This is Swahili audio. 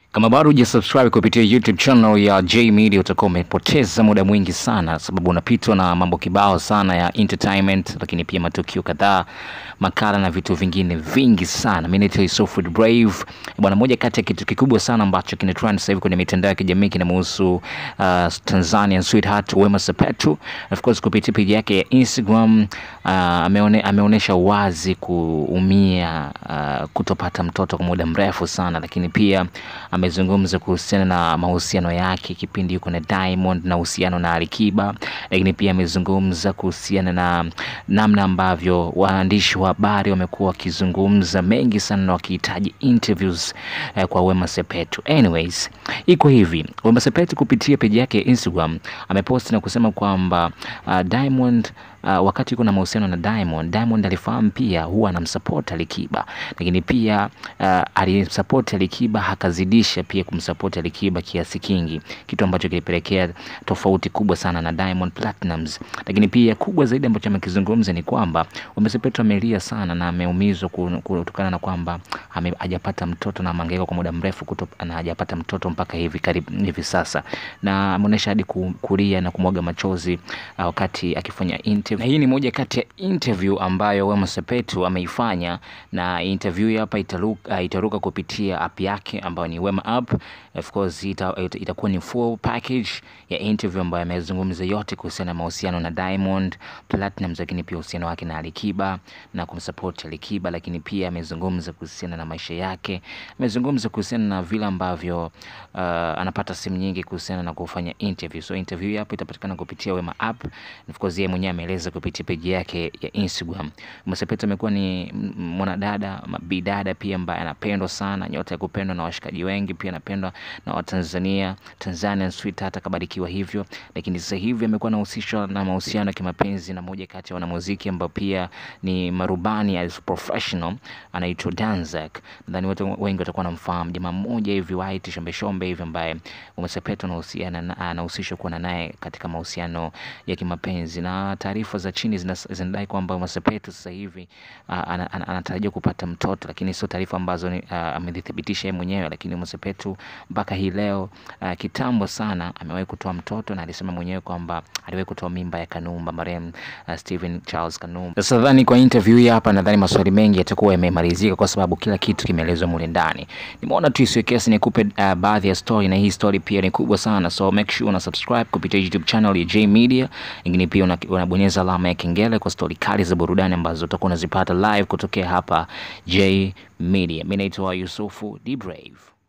Kama bado hujasubscribe kupitia YouTube channel ya J Media utakuwa umepoteza muda mwingi sana, sababu unapitwa na mambo kibao sana ya entertainment, lakini pia matukio kadhaa, makala na vitu vingine vingi sana. Mimi naitwa Yusuf Brave bwana. Moja kati ya kitu kikubwa sana ambacho kina trend sasa hivi kwenye mitandao ya kijamii kinamhusu uh, Tanzanian sweetheart Wema Sepetu. Of course kupitia page yake ya Instagram uh, ameone, ameonyesha wazi kuumia uh, kutopata mtoto kwa muda mrefu sana, lakini pia amezungumza kuhusiana na mahusiano yake kipindi yuko na Diamond na uhusiano na Alikiba, lakini pia amezungumza kuhusiana na namna ambavyo waandishi wa habari wamekuwa wakizungumza mengi sana na wakihitaji interviews eh, kwa Wema Sepetu. Anyways, iko hivi, Wema Sepetu kupitia peji yake ya Instagram ameposti na kusema kwamba uh, Diamond uh, wakati yuko na mahusiano na Diamond, Diamond alifahamu pia huwa anamsupport Alikiba, lakini pia uh, alimsupport Alikiba akazidisha pia kumsupport Alikiba kiasi kingi, kitu ambacho kilipelekea tofauti kubwa sana na Diamond Platnumz. Lakini pia kubwa zaidi ambacho amekizungumza ni kwamba Wema Sepetu amelia sana na ameumizwa kutokana na kwamba ame- hajapata mtoto na amehangaika kwa muda mrefu kuto, na hajapata mtoto mpaka hivi karibu hivi sasa, na ameonyesha hadi ku- kulia na kumwaga machozi uh, wakati akifanya interview. Na hii ni moja kati ya interview ambayo Wema Sepetu ameifanya, na interview hii hapa itaruka, uh, itaruka kupitia app yake ambayo ni Wema app. Of course ita, ita, itakuwa ni full package ya interview ambayo amezungumza yote kuhusiana na mahusiano na Diamond Platnumz, lakini pia uhusiano wake na Alikiba na kumsupport Alikiba, lakini pia amezungumza kuhusiana na maisha yake, amezungumza kuhusiana na vile ambavyo uh, anapata simu nyingi kuhusiana na kufanya interview. So interview hii hapa itapatikana kupitia Wema app. Of course yeye mwenyewe ameeleza kupitia page yake ya Instagram. Wema Sepetu amekuwa ni m- mwanadada bidada pia ambaye anapendwa sana, nyota ya kupendwa na washikaji wengi, pia anapendwa na Watanzania. Tanzanian sweetheart akabarikiwa hivyo, lakini sasa hivi amekuwa anahusishwa na mahusiano ya kimapenzi na moja kati ya wanamuziki ambao pia ni marubani as professional anaitwa Danzak. Nadhani watu wengi watakuwa wanamfahamu jamaa mmoja hivi white shombe shombe hivi ambaye Wema Sepetu anahusiana na- anahusishwa kuwa naye katika mahusiano ya kimapenzi, na taarifa za chini zina- zinadai kwamba Wema Sepetu sasa hivi ah, ana- ana- anatarajia kupata mtoto, lakini sio taarifa ambazo ni- ah, amezithibitisha yeye mwenyewe. Lakini Wema Sepetu mpaka hii leo ah, kitambo sana amewahi kutoa mtoto na alisema mwenyewe kwamba aliwahi kutoa mimba ya Kanumba marehemu uh, Stephen Charles Kanumba. Sasa nadhani kwa interview hii hapa, nadhani maswali mengi yatakuwa yamemalizika kwa sababu kila kitu kimeelezwa mule ndani. Nimeona tu isiwe kesi nikupe uh, baadhi ya story, na hii story pia ni kubwa sana, so make sure una subscribe kupitia YouTube channel ya J Media, lakini pia una- unabonyeza alama ya kengele kwa story kali za burudani ambazo utakuwa unazipata live kutokea hapa J Media. Mimi naitwa Yusufu D Brave.